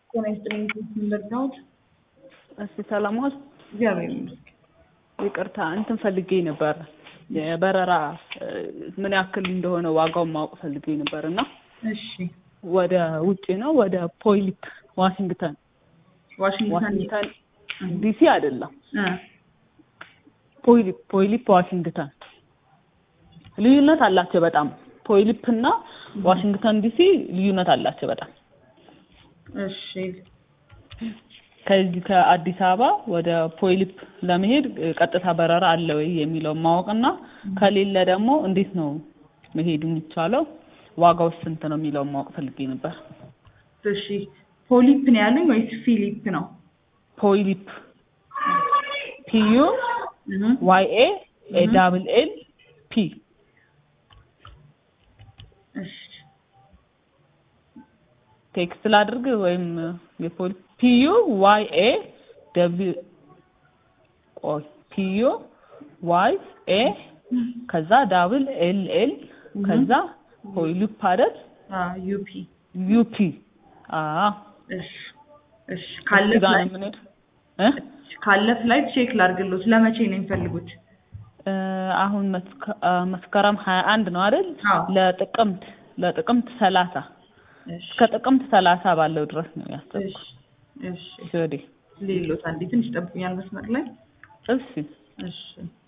ጤና ይስጥልኝ እንደርዳሁት እሺ ሰላም ዋል። እግዚአብሔር ይመስገን። ይቅርታ እንትን ፈልጌ ነበር የበረራ ምን ያክል እንደሆነ ዋጋውን ማወቅ ፈልጌ ነበር እና እሺ ወደ ውጭ ነው ወደ ፖይሊፕ ዋሽንግተን ዋሽንግተን ዋሽንግተን ዲሲ አይደለም እ ፖይሊፕ ፖይሊፕ ዋሽንግተን ልዩነት አላቸው በጣም ፖይሊፕ እና ዋሽንግተን ዲሲ ልዩነት አላቸው በጣም እሺ ከዚህ ከአዲስ አበባ ወደ ፖይሊፕ ለመሄድ ቀጥታ በረራ አለ ወይ የሚለውን ማወቅና ከሌለ ደግሞ እንዴት ነው መሄድ የሚቻለው ዋጋው ስንት ነው የሚለውን ማወቅ ፈልጌ ነበር። እሺ ፖሊፕ ነው ያለኝ ወይስ ፊሊፕ ነው? ፖይሊፕ ፒዩ እህ ዋይ ኤ ኤ ዳብል ኤል ፒ እሺ ቴክስት ላድርግ ወይም የፖሊ ፒዩ ዋይ ኤ ደብሊው ቆይ ፒዩ ዋይ ኤ ከዛ ዳብል ኤል ኤል ከዛ ፖይሊፕ አይደል አ ዩፒ ዩፒ አ እሺ እሺ ካለ እዚህ ጋር ነው ፍላይት የምንሄድ እ ካለ ፍላይት ቼክ ላድርግሎት ለመቼ ነው የሚፈልጉት? እ አሁን መስከ- አ መስከረም ሀያ አንድ ነው አይደል? አዎ ለጥቅምት ለጥቅምት ሰላሳ እሺ እስከ ጥቅምት ሰላሳ ባለው ድረስ ነው ያሰብኩት። እሺ እሺ ወዴ ሌሎት አንዴ ትንሽ ጠብቁኛል መስመር ላይ እሺ እሺ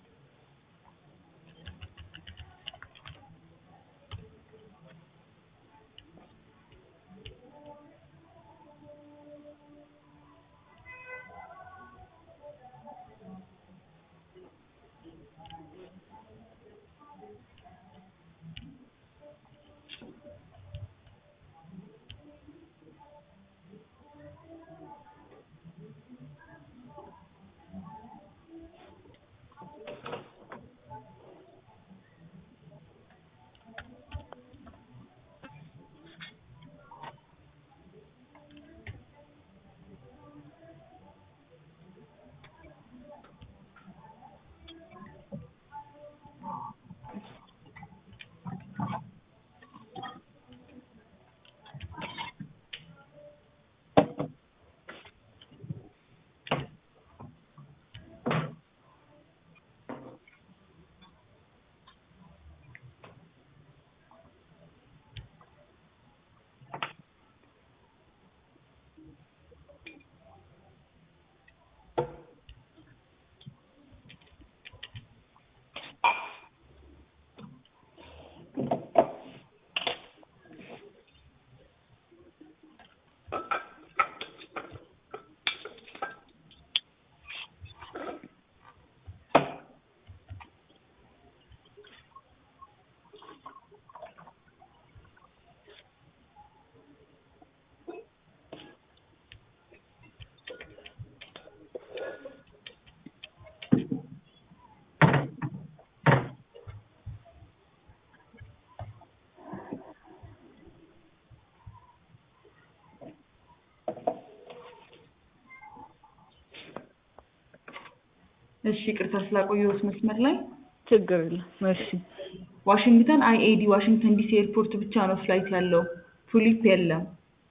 እሺ ይቅርታ ስላቆየሁት መስመር ላይ ችግር የለም። እሺ ዋሽንግተን አይኤዲ ዋሽንግተን ዲሲ ኤርፖርት ብቻ ነው ፍላይት ያለው ፑሊፕ የለም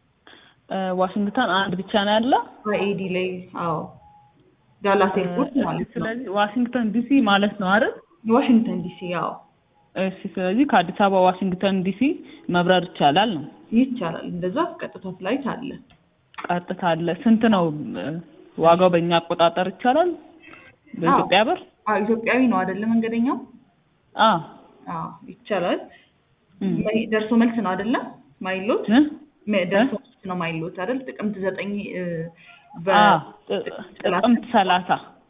እ ዋሽንግተን አንድ ብቻ ነው ያለ። አይኤዲ ላይ አዎ ዳላስ ኤርፖርት ማለት ነው ስለዚህ ዋሽንግተን ዲሲ ማለት ነው አይደል? ዋሽንግተን ዲሲ አዎ እሺ ስለዚህ ከአዲስ አበባ ዋሽንግተን ዲሲ መብረር ይቻላል ነው። ይቻላል እንደዛ ቀጥታ ፍላይት አለ ቀጥታ አለ። ስንት ነው እ ዋጋው በእኛ አቆጣጠር ይቻላል? በኢትዮጵያ ብር? አዎ ኢትዮጵያዊ ነው አይደለ መንገደኛው አ አዎ ይቻላል እም መ- ደርሶ መልስ ነው አይደለ ማይሎት እ መ- ደርሶ መልስ ነው ማይሎት አይደል ጥቅምት ዘጠኝ እ በ አ ጥ- ጥቅምት ሰላሳ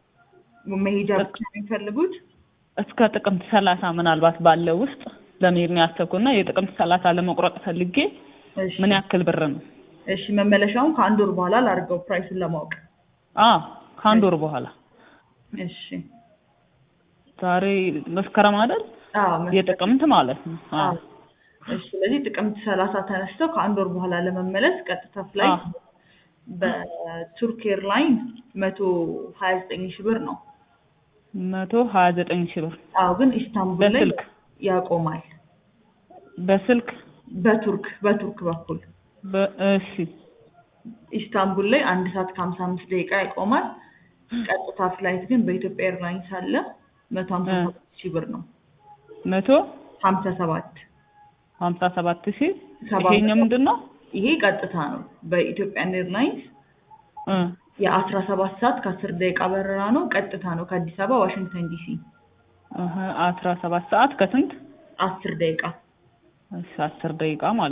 መሄጃ ብቻ ነው የሚፈልጉት እስከ ጥቅምት ሰላሳ ምናልባት ባለው ውስጥ ለመሄድ ነው ያሰብኩና የጥቅምት ሰላሳ ለመቁረጥ ፈልጌ እሺ ምን ያክል ብር ነው? እሺ መመለሻውን ከአንድ ወር በኋላ ላድርገው ፕራይሱን ለማወቅ አ ከአንድ ወር በኋላ እሺ ዛሬ መስከረም አይደል? አዎ መስ- የጥቅምት ማለት ነው። አ አዎ እሺ ስለዚህ ጥቅምት ሰላሳ ተነስተው ከአንድ ወር በኋላ ለመመለስ ቀጥታ ፍላይት አ በቱርክ ኤርላይን መቶ ሀያ ዘጠኝ ሺህ ብር ነው መቶ ሀያ ዘጠኝ ሺህ ብር አዎ ግን ኢስታንቡል ላይ በስልክ ያቆማል በስልክ በቱርክ በቱርክ በኩል በ- እሺ ኢስታንቡል ላይ አንድ ሰዓት ከሀምሳ አምስት ደቂቃ ይቆማል። ቀጥታ ፍላይት ግን በኢትዮጵያ ኤርላይንስ አለ መቶ ሀምሳ እ። ሰባት ሺህ ብር ነው። መቶ ሀምሳ ሰባት ሀምሳ ሰባት ሺህ ሰባ ይሄኛው ምንድን ነው? ይሄ ቀጥታ ነው። በኢትዮጵያን ኤርላይንስ እ የአስራ ሰባት ሰዓት ከአስር ደቂቃ በረራ ነው። ቀጥታ ነው ከአዲስ አበባ ዋሽንግተን ዲሲ እህ አስራ ሰባት ሰዓት ከስንት አስር ደቂቃ እሺ አስር ደቂቃ ማለት